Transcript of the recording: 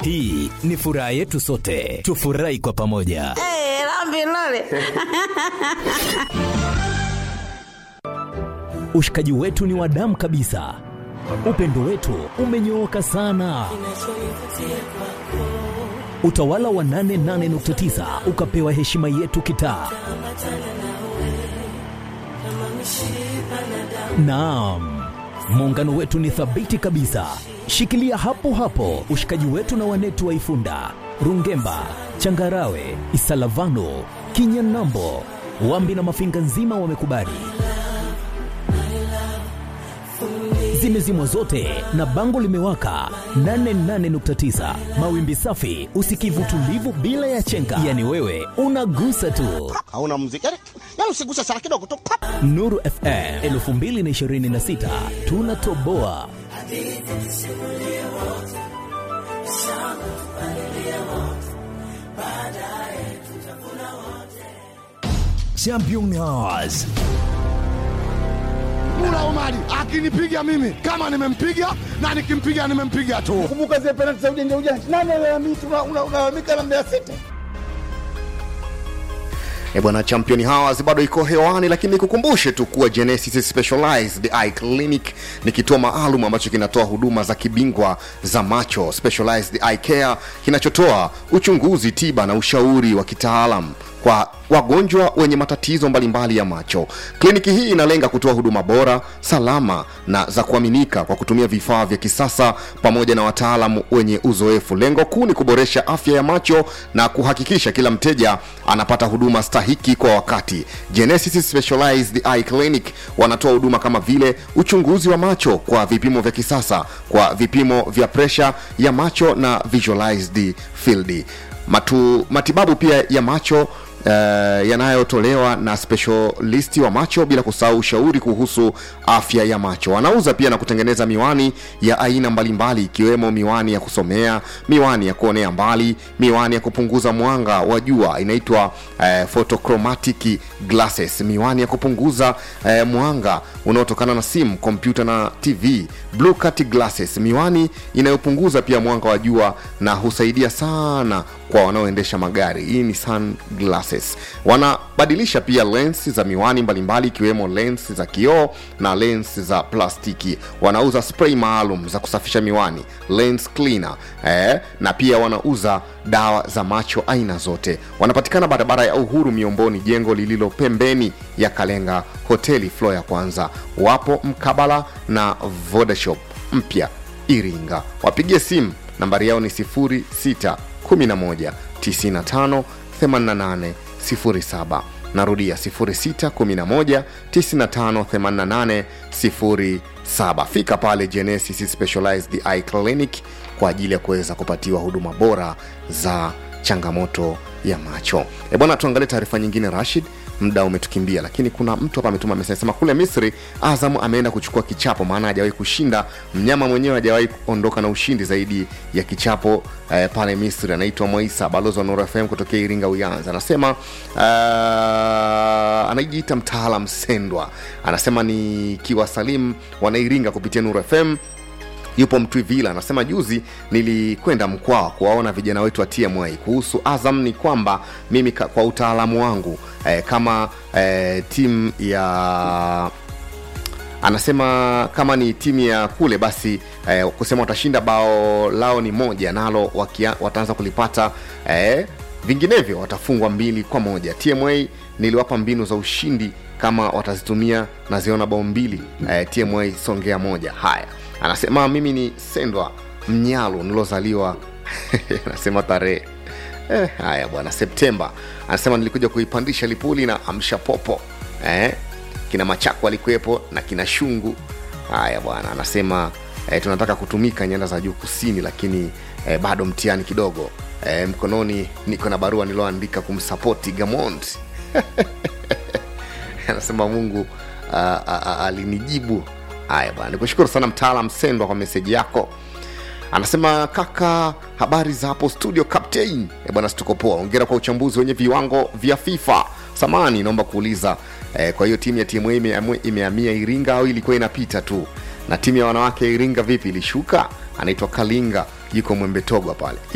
Hii ni furaha yetu sote, tufurahi kwa pamoja. Eh, lambi lole. Ushikaji wetu ni wa damu kabisa, upendo wetu umenyooka sana. Utawala wa 88.9 ukapewa heshima yetu kitaa. Naam, muungano wetu ni thabiti kabisa. Shikilia hapo hapo ushikaji wetu na wanetu wa Ifunda, Rungemba, Changarawe, Isalavano, Kinyanambo, Wambi na Mafinga nzima wamekubali. Zimezimwa zote na bango limewaka 88.9 mawimbi safi, usikivu tulivu bila ya chenga, yani wewe unagusa tu. hauna muziki yani, yani usiguse sana kidogo tu pap. Nuru FM 2026 tunatoboa. Champions Mula Omari akinipiga mimi kama nimempiga na nikimpiga nimempiga tu. Kumbuka zile penalti za ujanja ujanja, nani alalamika? Una- una- Unalalamika na Mbeya City. E bwana, champion Hours bado iko hewani, lakini nikukumbushe tu kuwa Genesis Specialized Eye Clinic ni kituo maalum ambacho kinatoa huduma za kibingwa za macho, specialized eye care, kinachotoa uchunguzi, tiba na ushauri wa kitaalam kwa wagonjwa wenye matatizo mbalimbali ya macho. Kliniki hii inalenga kutoa huduma bora, salama na za kuaminika kwa kutumia vifaa vya kisasa pamoja na wataalamu wenye uzoefu. Lengo kuu ni kuboresha afya ya macho na kuhakikisha kila mteja anapata huduma stahiki kwa wakati. Genesis Specialized Eye Clinic wanatoa huduma kama vile uchunguzi wa macho kwa vipimo vya kisasa, kwa vipimo vya presha ya macho na visualized field. Matu, matibabu pia ya macho Uh, yanayotolewa na specialisti wa macho bila kusahau ushauri kuhusu afya ya macho wanauza pia na kutengeneza miwani ya aina mbalimbali ikiwemo miwani ya kusomea miwani ya kuonea mbali miwani ya kupunguza mwanga wa jua inaitwa uh, photochromatic glasses miwani ya kupunguza uh, mwanga unaotokana na simu kompyuta na tv blue cut glasses miwani inayopunguza pia mwanga wa jua na husaidia sana kwa wanaoendesha magari hii ni sunglasses wanabadilisha pia lens za miwani mbalimbali ikiwemo lens za kioo na lens za plastiki wanauza spray maalum za kusafisha miwani lens cleaner eh, na pia wanauza dawa za macho aina zote wanapatikana barabara ya uhuru miomboni jengo lililo pembeni ya kalenga hoteli flo ya kwanza wapo mkabala na vodashop mpya iringa wapigie simu nambari yao ni 06 11 95 88 07 narudia 06 11 95 88 07 fika pale genesis specialized eye clinic kwa ajili ya kuweza kupatiwa huduma bora za changamoto ya macho e bwana tuangalie taarifa nyingine rashid muda umetukimbia lakini kuna mtu hapa ametuma message sema kule misri azam ameenda kuchukua kichapo maana hajawahi kushinda mnyama mwenyewe hajawahi kuondoka na ushindi zaidi ya kichapo eh, pale misri anaitwa moisa balozi wa nuru fm kutokea iringa uyanza anasema uh, anajiita mtaalam sendwa anasema ni kiwasalim wanairinga kupitia nuru fm yupo mtwivila anasema juzi nilikwenda mkwaa kuwaona vijana wetu wa tma kuhusu azam ni kwamba mimi ka, kwa utaalamu wangu eh, kama eh, timu ya anasema kama ni timu ya kule basi eh, kusema watashinda bao lao ni moja nalo wakia, wataanza kulipata eh, vinginevyo watafungwa mbili kwa moja tma niliwapa mbinu za ushindi kama watazitumia naziona bao mbili eh, tma songea moja haya anasema mimi ni sendwa mnyalo nilozaliwa anasema tarehe eh, haya bwana septemba anasema nilikuja kuipandisha lipuli na amsha popo eh, kina machako alikuwepo na kina shungu haya bwana anasema eh, tunataka kutumika nyanda za juu kusini lakini eh, bado mtihani kidogo eh, mkononi niko na barua nilioandika kumsapoti gamond anasema mungu ah, ah, ah, alinijibu haya bwana nikushukuru sana mtaalam sendwa kwa meseji yako anasema kaka habari za hapo studio captain e bwana situko poa ongera kwa uchambuzi wenye viwango vya fifa samani naomba kuuliza eh, kwa hiyo timu ya tma imeamua- imehamia iringa au ilikuwa inapita tu na timu ya wanawake ya iringa vipi ilishuka anaitwa kalinga yuko mwembetogwa pale